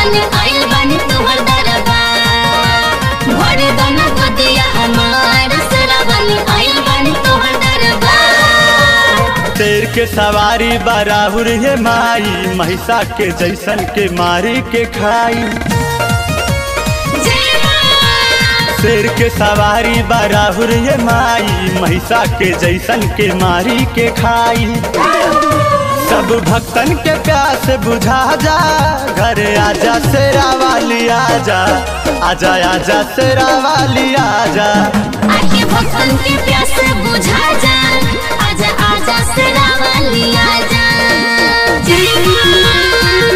वाले आइल बानी तोहर दरबार भर दना गोदिया हमार सेरा वाले आइल बानी तोहर दरबार शेर के सवारी बराहुर ये माई महिषा के जैसन के मारी के खाई जय मां शेर के सवारी बराहुर ये माई महिषा के जैसन के मारी के खाई सब भक्तन के प्यास बुझा जा घरे आजा शेरा वाली आजा आजा आजा शेरा वाली आजा आके भक्तन के प्यास बुझा जा आजा आजा सेरा वाली आजा जय मां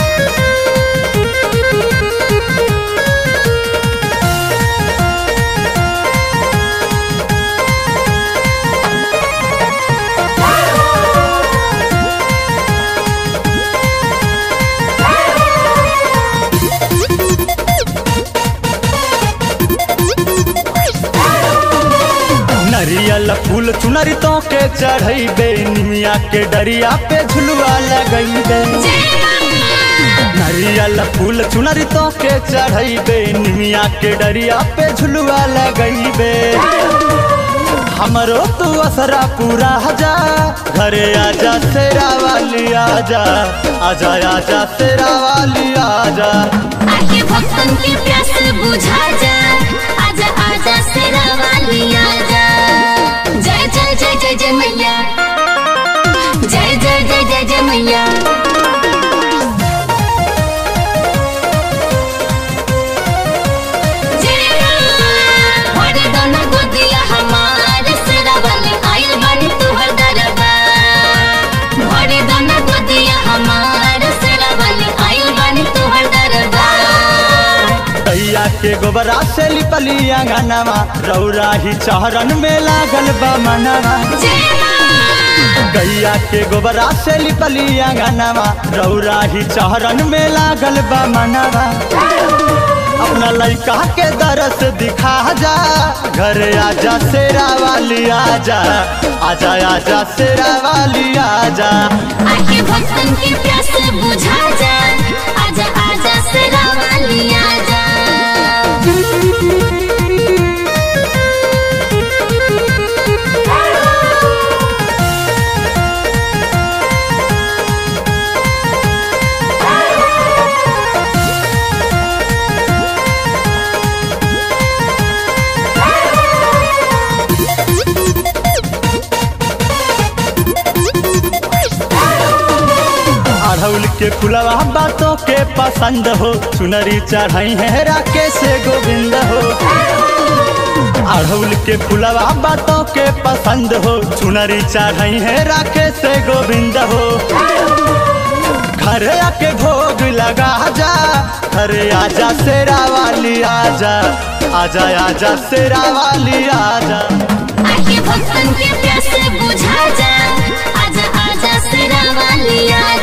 नरियल फूल चुनरी तो के चढ़ैबे निमिया के डरिया पे झुलुआ लगैबे जय मां नरियल फूल चुनरी तो के चढ़ैबे निमिया के डरिया पे झुलुआ लगैबे हमरो तू असरा पूरा जा घरे आजा शेरा वाली आजा आजा आजा शेरा वाली आजा आके भक्तन के प्यास बुझा जा आजा आजा सेरा वाली आजा जय जय जय जय जय मैया जय जय जय जय जय मैया जय मां भरे दोनों गोदिया हमार सेरा वाली आइल बानी तोहर दरबार भरे दोनों गोदिया हमार सेरा वाली आइल बानी तोहर दरबार तैया के गोबरा से लिपली अंगनवा रौरा ही चहरन में लागल बा मनवा जय मां गैया के गोबरा से लिपली अंगनवा रौरा ही चहरन में लागल बा मनवा अपना लइका के दरस दिखा जा घर आजा शेरा वाली आजा आजा आजा शेरा वाली आजा आके भक्तन के प्यास बुझा जा आजा आजा सेरा वाली आजा अढ़ौल के फुलवा बातों के पसंद हो चुनरी चढ़ाई है राकेश गोविंद हो अढ़ौल के फुलवा बातों के पसंद हो चुनरी चढ़ाई है राकेश गोविंद हो घर आके भोग लगा जा घर आजा शेरा वाली आजा आजा आजा शेरा वाली आजा आके भक्तन के प्यास बुझा जा आजा आजा सेरा वाली आजा